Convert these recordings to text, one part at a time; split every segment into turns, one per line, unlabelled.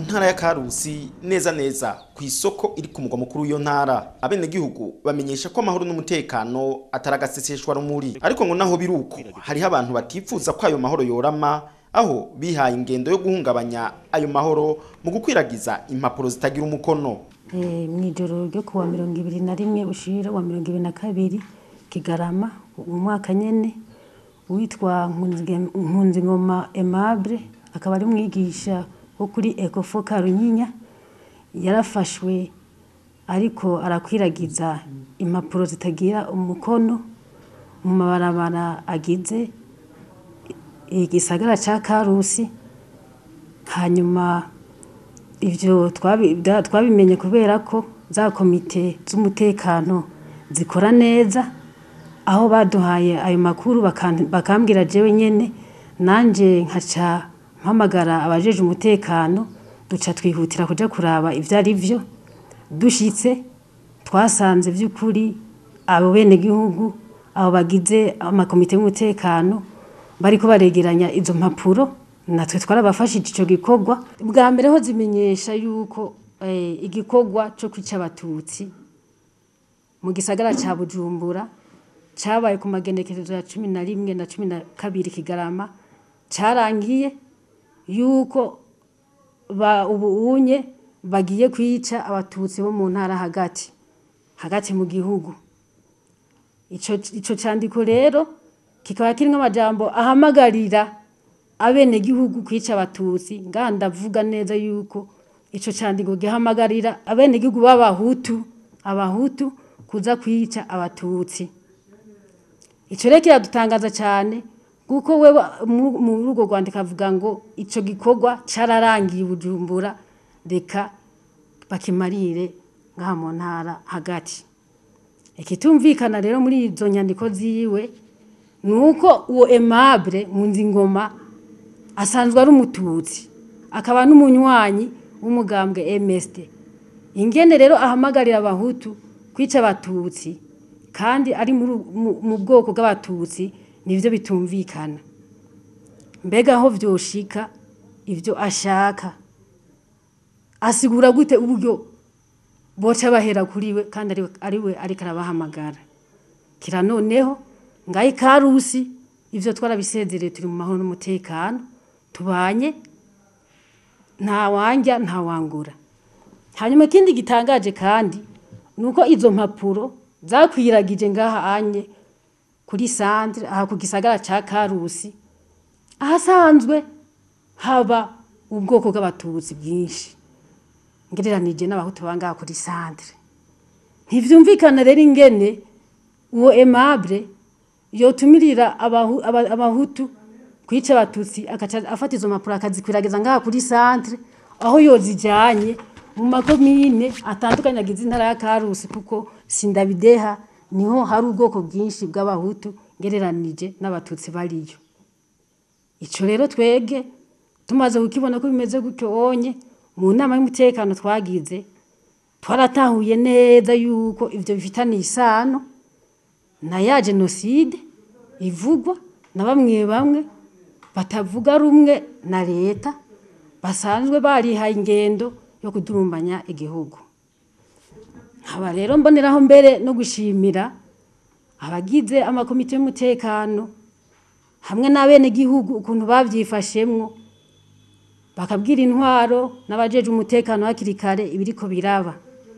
ntara ya karusi neza neza ku isoko iri ku mugwa mukuru w'iyo ntara abenegihugu bamenyesha ko amahoro n'umutekano atari agaseseshwa rumuri ariko ngo naho biri uko hariho abantu batifuza ko ayo mahoro yorama aho bihaye ingendo yo guhungabanya ayo mahoro mu gukwiragiza impapuro zitagira umukono
mu ijoro ryo kuwa mirongo ibiri na rimwe ushira wa mirongo ibiri na kabiri kigarama mu mwaka nyene witwa nkunzingoma aimable akaba ari mwigisha wo kuri ecofo karunyinya yarafashwe ariko arakwiragiza impapuro zitagira umukono mu mabarabara agize igisagara ca karusi hanyuma ivyo twabimenye kubera ko za komite z'umutekano zikora neza aho baduhaye ayo makuru bakambwira jewe nyene nanje nkaca mpamagara abajeje umutekano duca twihutira kuja kuraba ivyo ari vyo dushitse twasanze vy'ukuri abo bene gihugu abo bagize amakomite y'umutekano bariko baregeranya izo mpapuro natwe twarabafashije ico gikorwa bwa mbere ho zimenyesha yuko igikorwa co kwica abatutsi mu gisagara ca bujumbura cabaye ku magenekerezo ya cumi na rimwe na cumi na kabiri kigarama carangiye yuko ubu unye bagiye kwica abatutsi bo mu ntara hagati hagati mu gihugu ico candiko rero kikaba kirimwo amajambo ahamagarira abenegihugu kwica abatutsi ngaha ndavuga neza yuko ico candiko gihamagarira abenegihugu b'abahutu abahutu kuza kwica abatutsi ico rero kiradutangaza cyane kuko we muri urwo rwandiko avuga ngo ico gikorwa cararangiye ubujumbura reka bakimarire ngaha mu ntara hagati ikitumvikana rero muri izo nyandiko ziwe ni uko uwo aimable nkunzingoma asanzwe ari umututsi akaba n'umunywanyi w'umugambwe MSD ingene rero ahamagarira abahutu kwica abatutsi kandi ari mu bwoko bw'abatutsi nivyo bitumvikana mbega aho vyoshika ivyo ashaka asigura gute uburyo boca bahera kuri we kandi ari we ariko arabahamagara kira noneho ngaho ikarusi ivyo twarabisezereye turi mu mahoro n'umutekano tubanye nta wanja nta wangura hanyuma ikindi gitangaje kandi nuko izo mpapuro zakwiragije ngaha anye kuri centre aha ku gisagara ca Karusi ahasanzwe haba ubwoko bw'abatutsi bwinshi ngereranije n'abahutu bangaha kuri centre ntivyumvikana rero ingene uwo aimable yotumirira abahutu kwica abatutsi akaca afata izo mpapuro akazikwiragiza ngaha kuri centre aho yozijanye mu makomine atandukanye agize intara ya Karusi kuko sindabideha niho hari ubwoko bwinshi bw'abahutu ngereranije n'abatutsi bariyo ico rero twege tumaze kukibona ko bimeze gutyo onye mu nama y'umutekano twagize twaratahuye neza yuko ivyo bifitaniye isano na ya jenoside ivugwa na bamwe bamwe batavuga rumwe na leta basanzwe barihaye ingendo yo kudurumbanya igihugu nkaba rero mboneraho mbere no gushimira abagize amakomite y'umutekano hamwe n'abenegihugu ukuntu bavyifashemwo bakabwira intwaro n'abajeje umutekano hakiri kare ibiriko biraba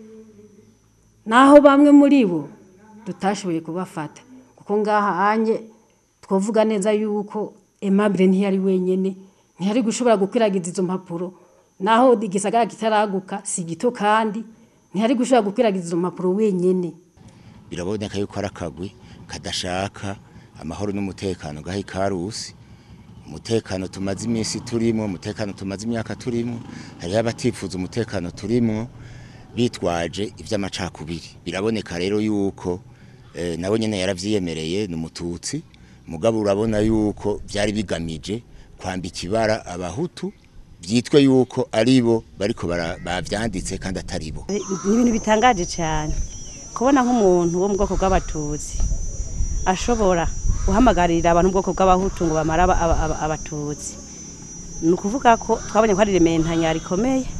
naho bamwe muri bo tutashoboye kubafata kuko ngaha anye twovuga neza yuko Aimable ntiyari wenyene ntiyari gushobora gukwiragiza izo mpapuro naho igisagara kitaraguka si gito kandi ntihari gushobora gukwiragiza izo mpapuro wenyene
biraboneka yuko ari akagwi kadashaka amahoro n'umutekano gaha ikarusi umutekano tumaze iminsi turimo umutekano tumaze imyaka turimo hariho abatifuza umutekano turimo bitwaje ivy'amacakubiri biraboneka rero yuko eh, nawe nyene yaravyiyemereye ni umututsi mugabo urabona yuko vyari bigamije kwambika ibara abahutu byitwe yuko aribo bariko bavyanditse kandi ataribo
ni ibintu bitangaje cyane kubona nk'umuntu wo mu bwoko bw'abatutsi ashobora guhamagarira abantu mu bwoko bw'abahutu ngo bamara abatutsi ni ukuvuga ko twabonye ko ari rementanya rikomeye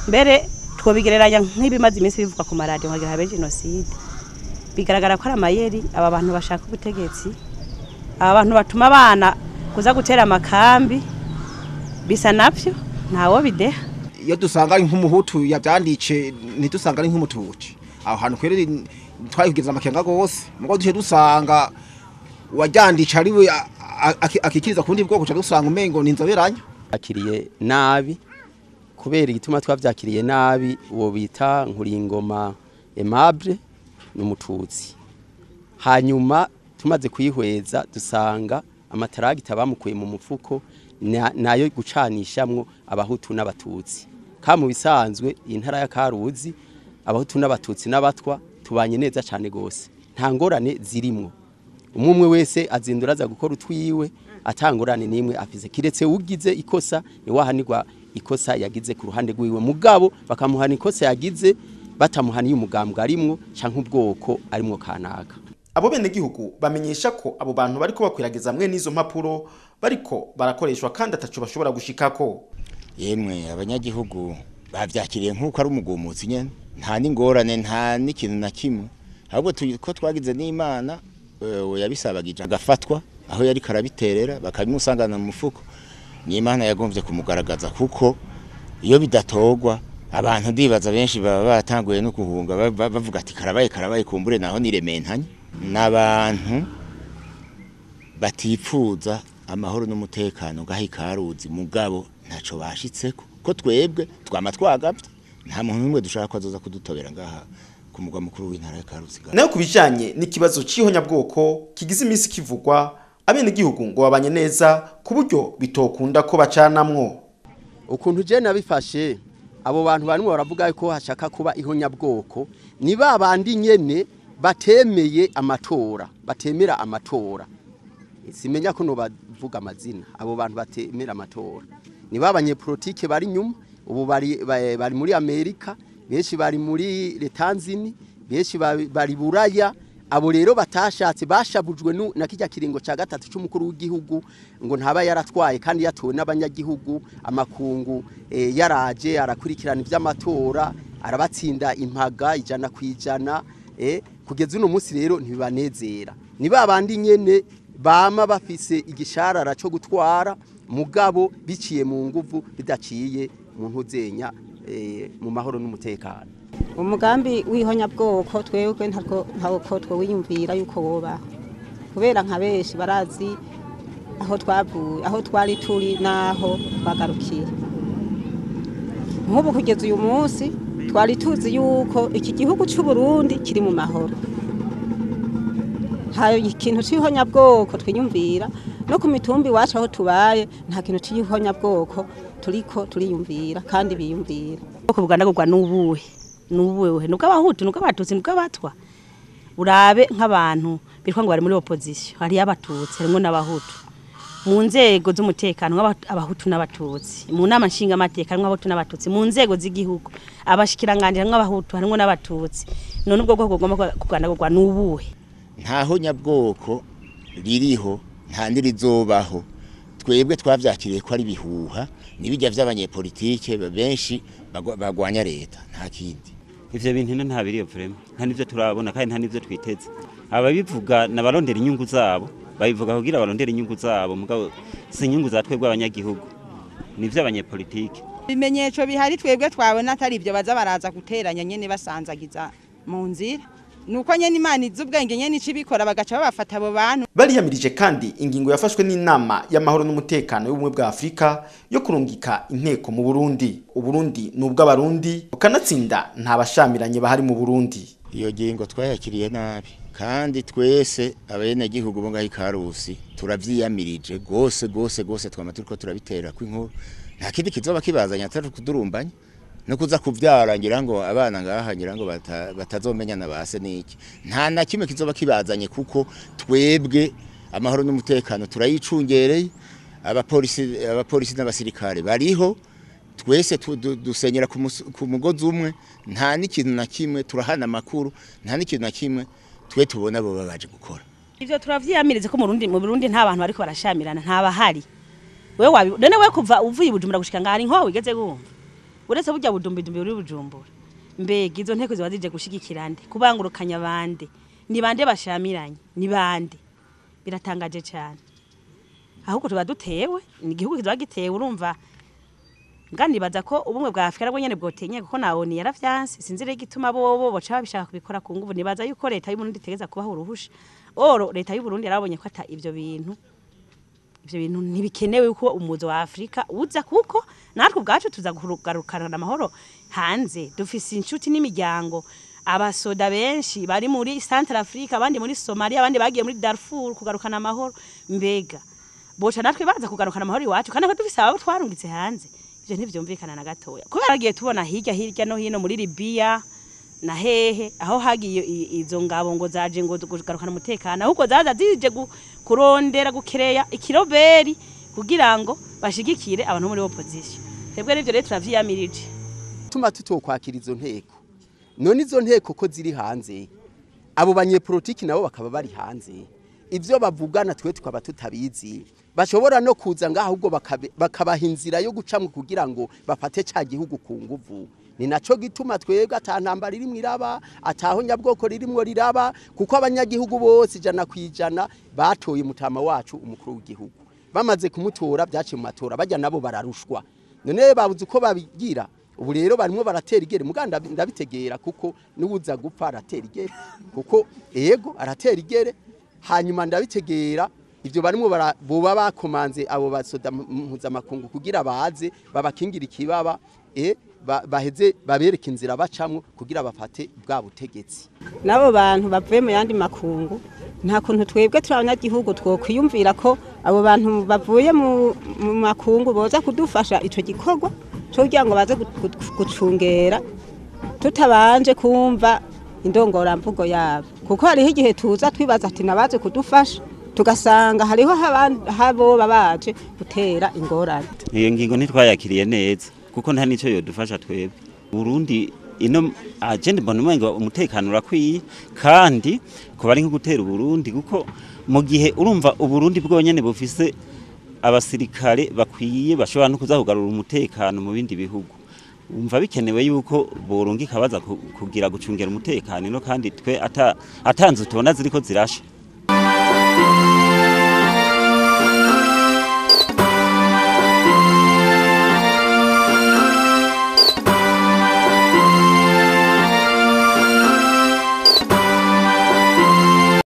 mbere twobigereranya nk'ibimaze iminsi bivugwa ku maradiyo nkagira habe jenoside bigaragara ko ari amayeri aba bantu bashaka ubutegetsi aba bantu batuma abana kuza gutera amakambi bisa navyo ntawo bideha
iyo dusanga ari nk'umuhutu yabyandice ntidusanga ari nk'umutuci aho hantu kwere twayigeza amakenga gose mugo duce dusanga uwajyandice ari we a- a- aki- akikiriza ku bundi bwoko ca dusanga umengo ni inzoberanya
byakiriye nabi kubera igituma twabyakiriye nabi uwo bita nkuringoma aimable ni umututsi hanyuma tumaze kuyihweza dusanga amataragita bamukuye mu mufuko na- nayo gucanishamwo abahutu n'abatutsi ka mu bisanzwe iyi ntara ya karuzi abahutu n'abatutsi n'abatwa tubanye neza cyane gose nta ngorane zirimwo umwe umwe wese azindura aza gukora utwiwe atangorane nimwe afise kiretse ugize ikosa ni wahanirwa ikosa yagize ku ruhande rwiwe mugabo bakamuhana ikosa yagize batamuhaniye umugambwe arimwo canke ubwoko arimwo kanaka
abo benegihugu bamenyesha ko abo bantu bariko bakwiragiza mwe n'izo mpapuro bariko barakoreshwa kandi ataco bashobora gushikako
yemwe abanyagihugu bavyakiriye nk'uko ari umugumutsi nyene nta n'ingorane nta n'ikintu na kimwe ahubwo tu- ko twagize n'imana eh, we yabisabagije agafatwa aho yari karabiterera bakabimusangana mu mufuko n'imana yagomvye kumugaragaza kuko iyo bidatogwa abantu ndibaza benshi baba batanguye no guhunga ba- ba- bavuga ati karabaye karabaye kumbure naho nirementanye n'abantu batipfuza amahoro n'umutekano gahi karuzi mugabo ntaco bashitseko ko twebwe twama twagavye nta muntu n'umwe dushaka ko azoza kudutobera ngaha ku mugwa mukuru w'intara ya karuzi ngaha.
nayo ku bijanye n'ikibazo c'ihonyabwoko kigize iminsi kivugwa abenegihugu ngo babanye neza ku buryo bitokunda ko bacanamwo
ukuntu je nabifashe abo bantu barimo baravuga ko hashaka kuba ihonyabwoko ni ba bandi nyene batemeye amatora batemera amatora simenya ko no bavuga amazina abo bantu batemera amatora ni ba banyepolitike bari nyuma ubu bari ba- bari muri Amerika benshi bari muri Letanzini benshi bari bari buraya abo rero batashatse bashabujwe nu- na kijya kiringo ca gatatu c'umukuru w'igihugu ngo ntaba yaratwaye kandi yatowe n'abanyagihugu amakungu eh, yaraje arakurikirana ivy'amatora arabatsinda impaga ijana kwijana eh, kugeza uno munsi rero ntibibanezera ni ba bandi nyene bama bafise igisharara cyo gutwara mugabo biciye mu nguvu bidaciye mu ntuzenya eh, mu mahoro n'umutekano
umugambi w'ihonyabwoko twebwe ntabwo ntabwo twawiyumvira yuko wobaho kubera nka benshi barazi aho twavuye aho twari turi n'aho twagarukiye nk'ubu kugeza uyu munsi twari tuzi yuko iki gihugu cy'u Burundi kiri mu mahoro hari ikintu cy'ihonyabwoko twiyumvira no ku mitumbi iwacu aho tubaye nta kintu cy'ihonyabwoko turiko turiyumvira kandi biyumvira
ubwoko bugandagurwa n'ubuhe n'ubuhe nubwo abahutu nubwo abatutsi nubwo abatwa urabe nk'abantu bitwa ngo bari muri opposition hariyo abatutsi harimo n'abahutu mu nzego z'umutekano nk'aba- abahutu n'abatutsi mu nama nshingamateka harimo abahutu n'abatutsi mu nzego z'igihugu abashikiranganji harimo abahutu harimo n'abatutsi none ubwo bwoko bugomba kugandagurwa n'ubuhe
ntaho nyabwoko ririho nta nirizobaho twebwe twavyakiriye ko ari bihuha nibijya vy'abanyepolitike benshi bagwa- bagwanya leta nta kindi
ivyo bintu no ntabiriyo vrema nta nivyo turabona kandi nta nivyo twiteze ababivuga nabarondera inyungu zabo babivuga kugira barondera inyungu zabo mugabo si inyungu za twebwe abanyagihugu nivyo abanyepolitike
ibimenyetso bihari twebwe twabona atari ibyo baza baraza guteranya nyene basanzagiza mu nzira nuko nyene imana izi ubwenge nyene ica ibikora bagaca babafata abo bantu
bariyamirije kandi ingingo yafashwe n'inama y'amahoro n'umutekano y'ubumwe bwa afurika yo kurungika inteko mu burundi uburundi ni ubw'abarundi bukanatsinda nta bashamiranye bahari mu burundi
iyo ngingo twayakiriye nabi kandi twese abenegihugu bo ngaho ikarusi turavyiyamirije gose gose gose twama turiko turabitera kw'inkuru nta kindi kizoba kibazanya atari kudurumbanya no kuza kuvyara ngira ngo abana ngaha ngira ngo bata- batazomenyana base niki nta na kimwe kizoba kibazanye kuko twebwe amahoro n'umutekano turayicungereye abapolisi abapolisi n'abasirikare bariho twese tu- du- dusenyera ku mus- ku mugozi umwe nta n'ikintu na kimwe turahana amakuru nta n'ikintu na kimwe twe tubona bo babaje gukora
ivyo turavyiyamirize ko mu Burundi mu Burundi nta bantu bariko barashamirana nta bahari wewe wabi none we kuva uvuye i Bujumbura gushika ngari nko wigeze gumva uretse burya budumbidumbi buri bujumbura mbega izo nteko ziba zije gushigikira nde kubangurukanya bande ni bande bashamiranye ni bande biratangaje cyane ahubwo tuba dutewe ni igihugu kiba gitewe urumva nganibaza ko ubumwe bwa Afrika nabwo nyene bwotenye kuko nawoni yaravyanse sinzi rero igituma bobo boca babishaka kubikora ku nguvu nibaza yuko leta y'u Burundi itegeza kubaho uruhusha oro leta y'u Burundi yarabonye ko ata ivyo bintu ivyo bintu ntibikenewe yuko umuzo wa Afrika uza kuko natwe ubwacu tuza kugarukana amahoro hanze dufise inshuti n'imiryango abasoda benshi bari muri Central Africa abandi muri Somalia abandi bagiye muri Darfur kugarukana amahoro mbega boca natwe baza kugarukana amahoro iwacu kandi ko dufise abo twarungitse hanze ivyo ntivyumvikana na gatoya kubera agiye tubona hirya hirya no hino muri Libya na hehe aho hagiye i- izo ngabo ngo zaje ngo kugarukana umutekano ahubwo zaza zije gu- kurondera gukereya ikiroberi kugira ngo bashigikire abantu muri opposition twebwe n'ivyo rero turavyiyamirije
tuma tutokwakira izo nteko none izo nteko ko ziri hanze abo banyepolitiki nabo bakaba bari hanze ivyo bavugana twe tukaba tutabizi bashobora no kuza ngaho ahubwo bakabe- bakabaha inzira yo gucamwe kugira ngo bafate ca gihugu ku nguvu ni naco gituma twebwe ata ntambara irimwo iraba ataho nyabwoko ririmwo riraba kuko abanyagihugu bose ijana ku ijana batoye mutama wacu umukuru w'igihugu bamaze kumutora byaciye mu matora bajya nabo bararushwa none babuze uko babigira ubu rero barimo baratera igere muganda ndabitegera kuko n'ubuza gupfa aratera igere kuko ego aratera igere hanyuma ndabitegera ibyo barimo bara- boba bakomanze abo basoda mpuzamakungu kugira baze babakingira ikibaba e ba- baheze babereke inzira bacamwo kugira bafate bwa butegetsi
n'abo bantu bavuye mu yandi makungu nta kuntu twebwe turi abanyagihugu twokwiyumvira ko abo bantu bavuye mu mu makungu boza kudufasha icyo gikorwa cyo kugira ngo baze gu- gu- gucungera tutabanje kumva indongoramvugo yabo kuko hariho igihe tuza twibaza ati nabaze kudufasha tugasanga hariho haban- haboba baje gutera ingorane
iyo ngingo ntitwayakiriye neza kuko nta n'icyo yodufasha twebwe burundi ino agenda mbona umenga umutekano urakwiye kandi kuba ari nko gutera uburundi kuko mu gihe urumva uburundi bwonyene bufise abasirikare bakwiye bashobora no kuza kugarura umutekano mu bindi bihugu umva bikenewe yuko borungika baza ku- kugira gucungera umutekano ino kandi twe ata atanze tubona ziriko zirasha